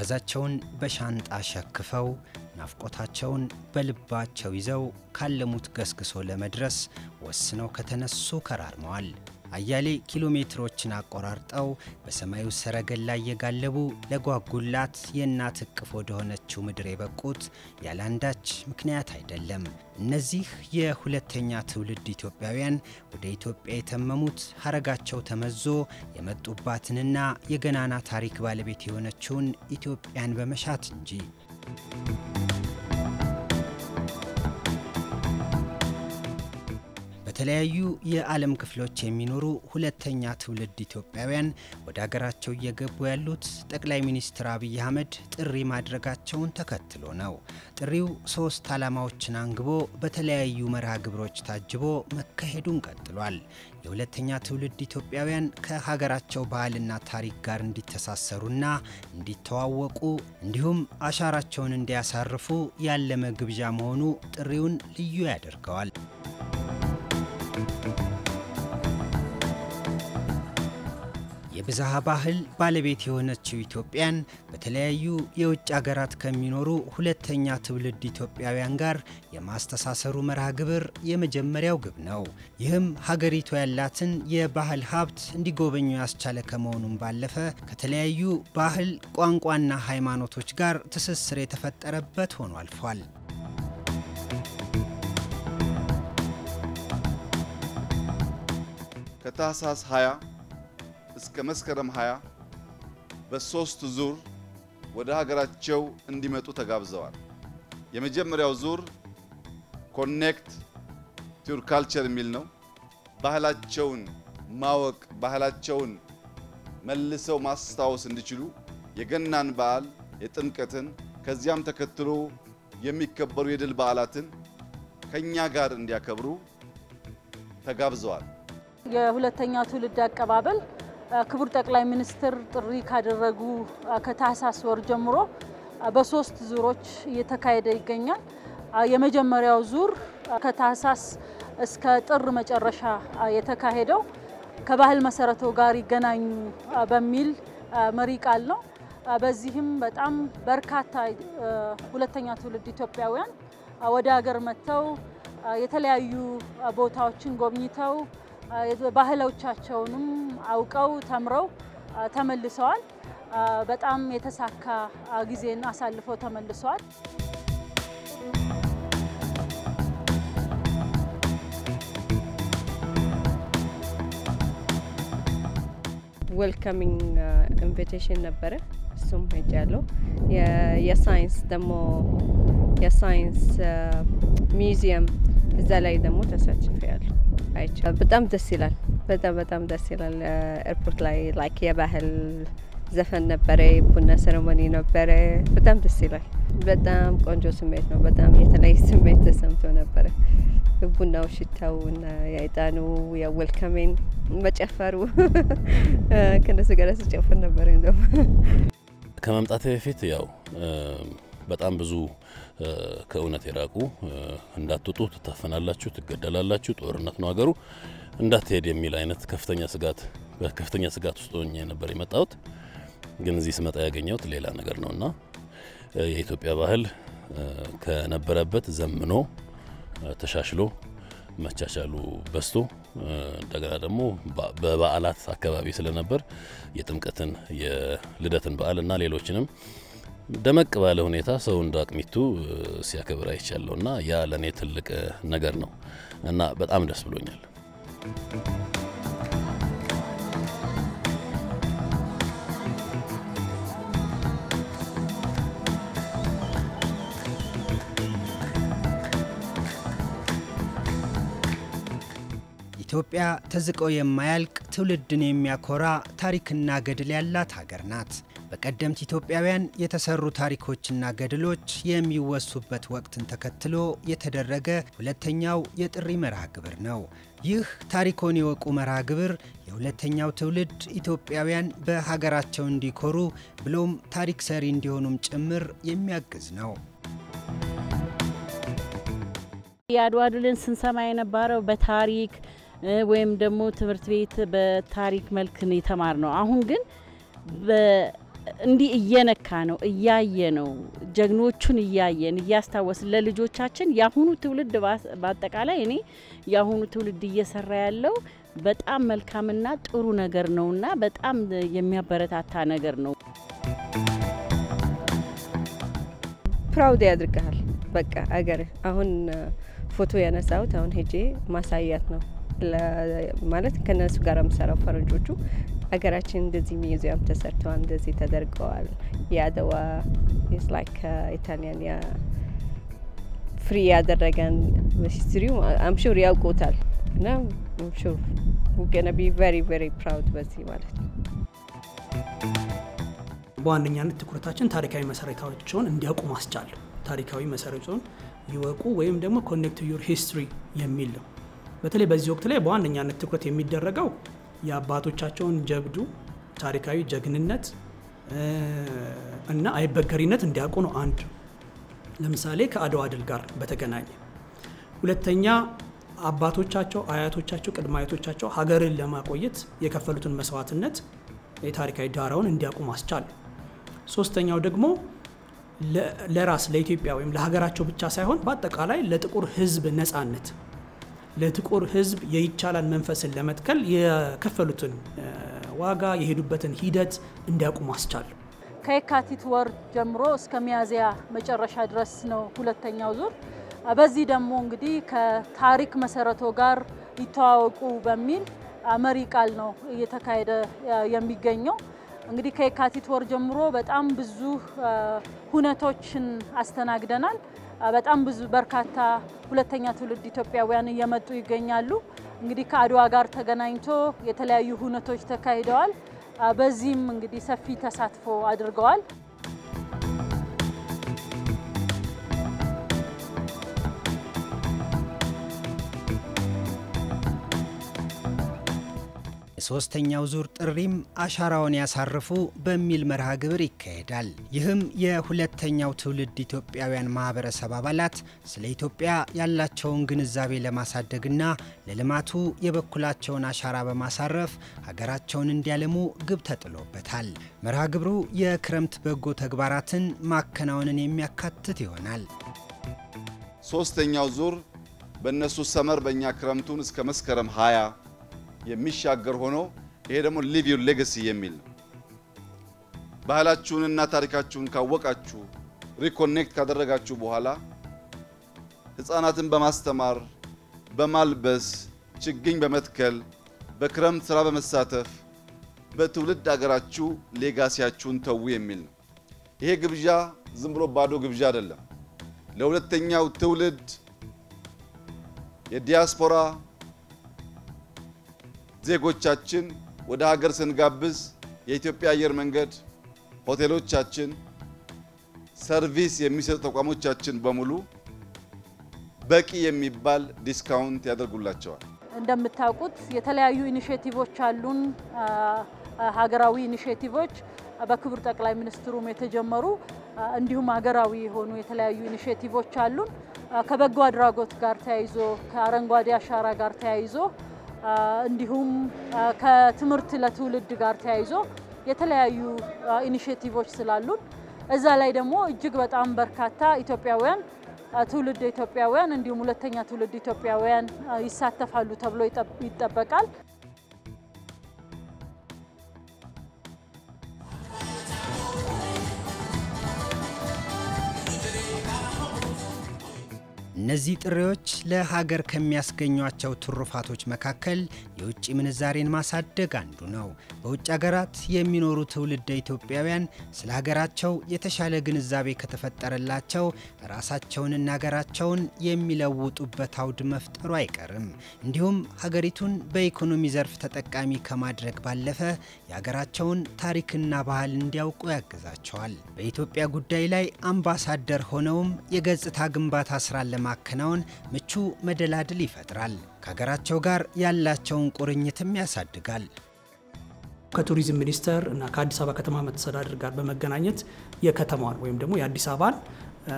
ጓዛቸውን በሻንጣ ሸክፈው ናፍቆታቸውን በልባቸው ይዘው ካለሙት ገስግሶ ለመድረስ ወስነው ከተነሱ ከራርመዋል። አያሌ ኪሎ ሜትሮችን አቆራርጠው በሰማዩ ሰረገላ እየጋለቡ ለጓጉላት የእናት እቅፍ ወደሆነችው ምድር የበቁት ያለአንዳች ምክንያት አይደለም። እነዚህ የሁለተኛ ትውልድ ኢትዮጵያውያን ወደ ኢትዮጵያ የተመሙት ሀረጋቸው ተመዞ የመጡባትንና የገናና ታሪክ ባለቤት የሆነችውን ኢትዮጵያን በመሻት እንጂ በተለያዩ የዓለም ክፍሎች የሚኖሩ ሁለተኛ ትውልድ ኢትዮጵያውያን ወደ አገራቸው እየገቡ ያሉት ጠቅላይ ሚኒስትር አብይ አህመድ ጥሪ ማድረጋቸውን ተከትሎ ነው። ጥሪው ሶስት ዓላማዎችን አንግቦ በተለያዩ መርሃ ግብሮች ታጅቦ መካሄዱን ቀጥሏል። የሁለተኛ ትውልድ ኢትዮጵያውያን ከሀገራቸው ባህልና ታሪክ ጋር እንዲተሳሰሩና እንዲተዋወቁ እንዲሁም አሻራቸውን እንዲያሳርፉ ያለመ ግብዣ መሆኑ ጥሪውን ልዩ ያደርገዋል። የብዝሃ ባህል ባለቤት የሆነችው ኢትዮጵያን በተለያዩ የውጭ አገራት ከሚኖሩ ሁለተኛ ትውልድ ኢትዮጵያውያን ጋር የማስተሳሰሩ መርሃ ግብር የመጀመሪያው ግብ ነው። ይህም ሀገሪቱ ያላትን የባህል ሀብት እንዲጎበኙ ያስቻለ ከመሆኑም ባለፈ ከተለያዩ ባህል፣ ቋንቋና ሃይማኖቶች ጋር ትስስር የተፈጠረበት ሆኖ አልፏል። ከታህሳስ 20 እስከ መስከረም 20 በሶስት ዙር ወደ ሀገራቸው እንዲመጡ ተጋብዘዋል። የመጀመሪያው ዙር ኮኔክት ቱር ካልቸር የሚል ነው። ባህላቸውን ማወቅ፣ ባህላቸውን መልሰው ማስታወስ እንዲችሉ የገናን በዓል፣ የጥምቀትን ከዚያም ተከትሎ የሚከበሩ የድል በዓላትን ከኛ ጋር እንዲያከብሩ ተጋብዘዋል። የሁለተኛ ትውልድ አቀባበል ክቡር ጠቅላይ ሚኒስትር ጥሪ ካደረጉ ከታህሳስ ወር ጀምሮ በሶስት ዙሮች እየተካሄደ ይገኛል። የመጀመሪያው ዙር ከታህሳስ እስከ ጥር መጨረሻ የተካሄደው ከባህል መሰረቶ ጋር ይገናኙ በሚል መሪ ቃል ነው። በዚህም በጣም በርካታ ሁለተኛ ትውልድ ኢትዮጵያውያን ወደ ሀገር መጥተው የተለያዩ ቦታዎችን ጎብኝተው ባህሎቻቸውንም አውቀው ተምረው ተመልሰዋል። በጣም የተሳካ ጊዜን አሳልፈው ተመልሰዋል። ዌልካሚንግ ኢንቪቴሽን ነበረ። እሱም ሄጃለሁ። የሳይንስ ደግሞ የሳይንስ ሚውዚየም እዛ ላይ ደግሞ ተሳትፌ ያለሁ አይቻል። በጣም ደስ ይላል። በጣም በጣም ደስ ይላል። ኤርፖርት ላይ ላይክ የባህል ዘፈን ነበረ፣ ቡና ሴሬሞኒ ነበረ። በጣም ደስ ይላል። በጣም ቆንጆ ስሜት ነው። በጣም የተለየ ስሜት ተሰምቶ ነበረ። ቡናው፣ ሽታው እና የዕጣኑ የዌልካሜን መጨፈሩ ከነሱ ጋር ስጨፍር ነበር። እንደው ከመምጣቴ በፊት ያው በጣም ብዙ ከእውነት የራቁ እንዳትወጡ ትታፈናላችሁ፣ ትገደላላችሁ፣ ጦርነት ነው ሀገሩ እንዳትሄድ የሚል አይነት ከፍተኛ ስጋት በከፍተኛ ስጋት ውስጥ ሆኜ ነበር የመጣሁት። ግን እዚህ ስመጣ ያገኘሁት ሌላ ነገር ነው እና የኢትዮጵያ ባህል ከነበረበት ዘምኖ ተሻሽሎ መቻቻሉ በዝቶ እንደገና ደግሞ በበዓላት አካባቢ ስለነበር የጥምቀትን የልደትን በዓል እና ሌሎችንም ደመቅ ባለ ሁኔታ ሰው እንደ አቅሚቱ ሲያከብር አይቻለሁ እና ያ ለእኔ ትልቅ ነገር ነው እና በጣም ደስ ብሎኛል። ኢትዮጵያ ተዝቆ የማያልቅ ትውልድን የሚያኮራ ታሪክና ገድል ያላት ሀገር ናት። በቀደምት ኢትዮጵያውያን የተሰሩ ታሪኮችና ገድሎች የሚወሱበት ወቅትን ተከትሎ የተደረገ ሁለተኛው የጥሪ መርሃ ግብር ነው። ይህ ታሪኮን የወቁ መርሃ ግብር የሁለተኛው ትውልድ ኢትዮጵያውያን በሀገራቸው እንዲኮሩ ብሎም ታሪክ ሰሪ እንዲሆኑም ጭምር የሚያግዝ ነው። የአድዋ ድልን ስንሰማ የነበረው በታሪክ ወይም ደግሞ ትምህርት ቤት በታሪክ መልክ የተማር ነው። አሁን ግን እንዲህ እየነካ ነው እያየ ነው ጀግኖቹን እያየን እያስታወስን ለልጆቻችን የአሁኑ ትውልድ በአጠቃላይ እኔ የአሁኑ ትውልድ እየሰራ ያለው በጣም መልካምና ጥሩ ነገር ነውና በጣም የሚያበረታታ ነገር ነው። ፕራውድ ያድርግሃል። በቃ አገር አሁን ፎቶ ያነሳሁት አሁን ሄጄ ማሳያት ነው ማለት ከነሱ ጋር የምሰራው ፈረንጆቹ ሀገራችን እንደዚህ ሚዚየም ተሰርተዋል፣ እንደዚህ ተደርገዋል። የአድዋ ስ ላይክ ኢታሊያን ፍሪ ያደረገን ሂስትሪው አምሹር ያውቁታል እና አምሹር ገነ ቢ ቨሪ ቨሪ ፕራውድ በዚህ ማለት ነው። በዋነኛነት ትኩረታችን ታሪካዊ መሰረታቸውን እንዲያውቁ ማስቻል፣ ታሪካዊ መሰረቱን ይወቁ ወይም ደግሞ ኮኔክት ዩር ሂስትሪ የሚል ነው። በተለይ በዚህ ወቅት ላይ በዋነኛነት ትኩረት የሚደረገው የአባቶቻቸውን ጀብዱ፣ ታሪካዊ ጀግንነት እና አይበገሪነት እንዲያውቁ ነው። አንድ ለምሳሌ ከአድዋ ድል ጋር በተገናኘ ሁለተኛ አባቶቻቸው፣ አያቶቻቸው፣ ቅድመ አያቶቻቸው ሀገርን ለማቆየት የከፈሉትን መስዋዕትነት የታሪካዊ ዳራውን እንዲያውቁ ማስቻል። ሶስተኛው ደግሞ ለራስ ለኢትዮጵያ ወይም ለሀገራቸው ብቻ ሳይሆን በአጠቃላይ ለጥቁር ሕዝብ ነጻነት ለጥቁር ሕዝብ የይቻላል መንፈስን ለመትከል የከፈሉትን ዋጋ የሄዱበትን ሂደት እንዲያውቁ ማስቻል። ከየካቲት ወር ጀምሮ እስከ ሚያዝያ መጨረሻ ድረስ ነው ሁለተኛው ዙር። በዚህ ደግሞ እንግዲህ ከታሪክ መሰረቶ ጋር ይተዋወቁ በሚል መሪ ቃል ነው እየተካሄደ የሚገኘው። እንግዲህ ከየካቲት ወር ጀምሮ በጣም ብዙ ሁነቶችን አስተናግደናል። በጣም ብዙ በርካታ ሁለተኛ ትውልድ ኢትዮጵያውያን እየመጡ ይገኛሉ። እንግዲህ ከአድዋ ጋር ተገናኝቶ የተለያዩ ሁነቶች ተካሂደዋል። በዚህም እንግዲህ ሰፊ ተሳትፎ አድርገዋል። የሶስተኛው ዙር ጥሪም አሻራውን ያሳርፉ በሚል መርሃ ግብር ይካሄዳል። ይህም የሁለተኛው ትውልድ ኢትዮጵያውያን ማህበረሰብ አባላት ስለ ኢትዮጵያ ያላቸውን ግንዛቤ ለማሳደግና ለልማቱ የበኩላቸውን አሻራ በማሳረፍ ሀገራቸውን እንዲያለሙ ግብ ተጥሎበታል። መርሃ ግብሩ የክረምት በጎ ተግባራትን ማከናወንን የሚያካትት ይሆናል። ሶስተኛው ዙር በእነሱ ሰመር በእኛ ክረምቱን እስከ መስከረም 20 የሚሻገር ሆኖ ይሄ ደግሞ ሊቭ ዩር ሌጋሲ የሚል ነው። ባህላችሁንና ታሪካችሁን ካወቃችሁ ሪኮኔክት ካደረጋችሁ በኋላ ሕፃናትን በማስተማር በማልበስ ችግኝ በመትከል በክረምት ስራ በመሳተፍ በትውልድ አገራችሁ ሌጋሲያችሁን ተዉ የሚል ነው። ይሄ ግብዣ ዝም ብሎ ባዶ ግብዣ አይደለም። ለሁለተኛው ትውልድ የዲያስፖራ ዜጎቻችን ወደ ሀገር ስንጋብዝ የኢትዮጵያ አየር መንገድ፣ ሆቴሎቻችን፣ ሰርቪስ የሚሰጡ ተቋሞቻችን በሙሉ በቂ የሚባል ዲስካውንት ያደርጉላቸዋል። እንደምታውቁት የተለያዩ ኢኒሼቲቮች አሉን። ሀገራዊ ኢኒሼቲቮች በክቡር ጠቅላይ ሚኒስትሩም የተጀመሩ እንዲሁም ሀገራዊ የሆኑ የተለያዩ ኢኒሼቲቮች አሉን። ከበጎ አድራጎት ጋር ተያይዞ ከአረንጓዴ አሻራ ጋር ተያይዞ እንዲሁም ከትምህርት ለትውልድ ጋር ተያይዞ የተለያዩ ኢኒሼቲቮች ስላሉን እዛ ላይ ደግሞ እጅግ በጣም በርካታ ኢትዮጵያውያን ትውልድ ኢትዮጵያውያን እንዲሁም ሁለተኛ ትውልድ ኢትዮጵያውያን ይሳተፋሉ ተብሎ ይጠበቃል። እነዚህ ጥሪዎች ለሀገር ከሚያስገኟቸው ትሩፋቶች መካከል የውጭ ምንዛሬን ማሳደግ አንዱ ነው። በውጭ ሀገራት የሚኖሩ ትውልደ ኢትዮጵያውያን ስለ ሀገራቸው የተሻለ ግንዛቤ ከተፈጠረላቸው ራሳቸውንና ሀገራቸውን የሚለውጡበት አውድ መፍጠሩ አይቀርም። እንዲሁም ሀገሪቱን በኢኮኖሚ ዘርፍ ተጠቃሚ ከማድረግ ባለፈ የሀገራቸውን ታሪክና ባህል እንዲያውቁ ያግዛቸዋል። በኢትዮጵያ ጉዳይ ላይ አምባሳደር ሆነውም የገጽታ ግንባታ ስራን ለማከናወን ምቹ መደላድል ይፈጥራል። ከሀገራቸው ጋር ያላቸውን ቁርኝትም ያሳድጋል። ከቱሪዝም ሚኒስቴር እና ከአዲስ አበባ ከተማ መስተዳድር ጋር በመገናኘት የከተማዋን ወይም ደግሞ የአዲስ አበባን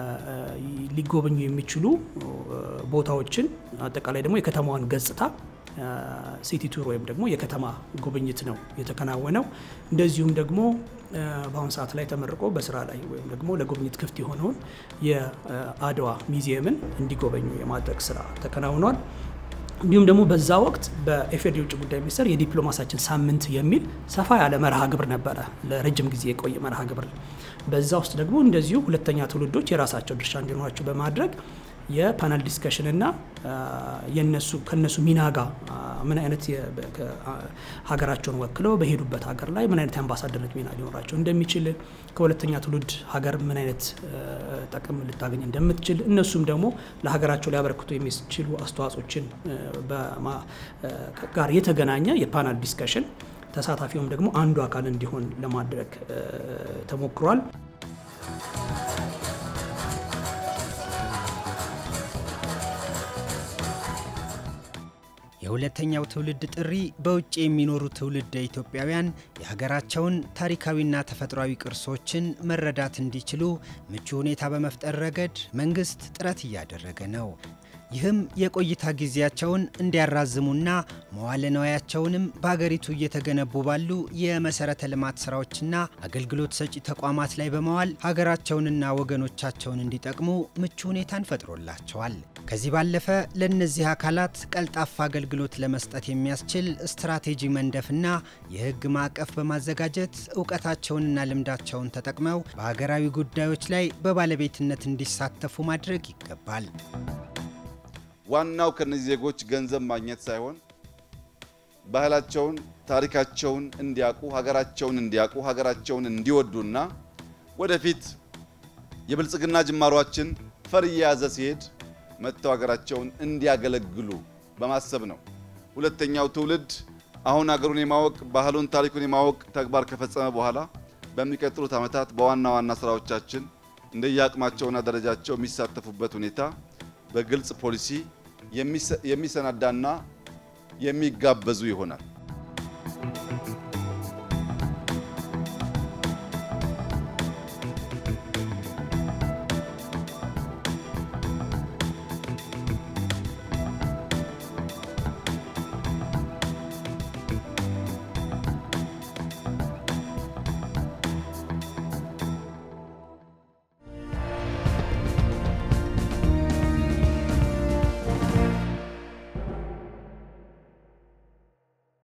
ሊጎበኙ የሚችሉ ቦታዎችን አጠቃላይ ደግሞ የከተማዋን ገጽታ ሲቲ ቱር ወይም ደግሞ የከተማ ጉብኝት ነው የተከናወነው። እንደዚሁም ደግሞ በአሁኑ ሰዓት ላይ ተመርቆ በስራ ላይ ወይም ደግሞ ለጉብኝት ክፍት የሆነውን የአድዋ ሚዚየምን እንዲጎበኙ የማድረግ ስራ ተከናውኗል። እንዲሁም ደግሞ በዛ ወቅት በኢፌዴሪ የውጭ ጉዳይ ሚኒስቴር የዲፕሎማሳችን ሳምንት የሚል ሰፋ ያለ መርሃ ግብር ነበረ፣ ለረጅም ጊዜ የቆየ መርሃ ግብር። በዛ ውስጥ ደግሞ እንደዚሁ ሁለተኛ ትውልዶች የራሳቸው ድርሻ እንዲኖራቸው በማድረግ የፓናል ዲስከሽን እና የነሱ ከነሱ ሚና ጋር ምን አይነት ሀገራቸውን ወክለው በሄዱበት ሀገር ላይ ምን አይነት የአምባሳደርነት ሚና ሊኖራቸው እንደሚችል ከሁለተኛ ትውልድ ሀገር ምን አይነት ጥቅም ልታገኝ እንደምትችል እነሱም ደግሞ ለሀገራቸው ሊያበረክቱ የሚችሉ አስተዋጽኦችን ጋር የተገናኘ የፓናል ዲስከሽን ተሳታፊውም ደግሞ አንዱ አካል እንዲሆን ለማድረግ ተሞክሯል። የሁለተኛው ትውልድ ጥሪ በውጭ የሚኖሩ ትውልደ ኢትዮጵያውያን የሀገራቸውን ታሪካዊና ተፈጥሯዊ ቅርሶችን መረዳት እንዲችሉ ምቹ ሁኔታ በመፍጠር ረገድ መንግስት ጥረት እያደረገ ነው። ይህም የቆይታ ጊዜያቸውን እንዲያራዝሙና መዋለ ነዋያቸውንም በሀገሪቱ እየተገነቡ ባሉ የመሰረተ ልማት ስራዎችና አገልግሎት ሰጪ ተቋማት ላይ በመዋል ሀገራቸውንና ወገኖቻቸውን እንዲጠቅሙ ምቹ ሁኔታን ፈጥሮላቸዋል። ከዚህ ባለፈ ለእነዚህ አካላት ቀልጣፋ አገልግሎት ለመስጠት የሚያስችል ስትራቴጂ መንደፍና የሕግ ማዕቀፍ በማዘጋጀት እውቀታቸውንና ልምዳቸውን ተጠቅመው በሀገራዊ ጉዳዮች ላይ በባለቤትነት እንዲሳተፉ ማድረግ ይገባል። ዋናው ከነዚህ ዜጎች ገንዘብ ማግኘት ሳይሆን ባህላቸውን፣ ታሪካቸውን እንዲያውቁ፣ ሀገራቸውን እንዲያውቁ፣ ሀገራቸውን እንዲወዱና ወደፊት የብልጽግና ጅማሯችን ፈር እየያዘ ሲሄድ መጥተው ሀገራቸውን እንዲያገለግሉ በማሰብ ነው። ሁለተኛው ትውልድ አሁን ሀገሩን የማወቅ ባህሉን፣ ታሪኩን የማወቅ ተግባር ከፈጸመ በኋላ በሚቀጥሉት ዓመታት በዋና ዋና ስራዎቻችን እንደየአቅማቸውና ደረጃቸው የሚሳተፉበት ሁኔታ በግልጽ ፖሊሲ የሚሰናዳና የሚጋበዙ ይሆናል።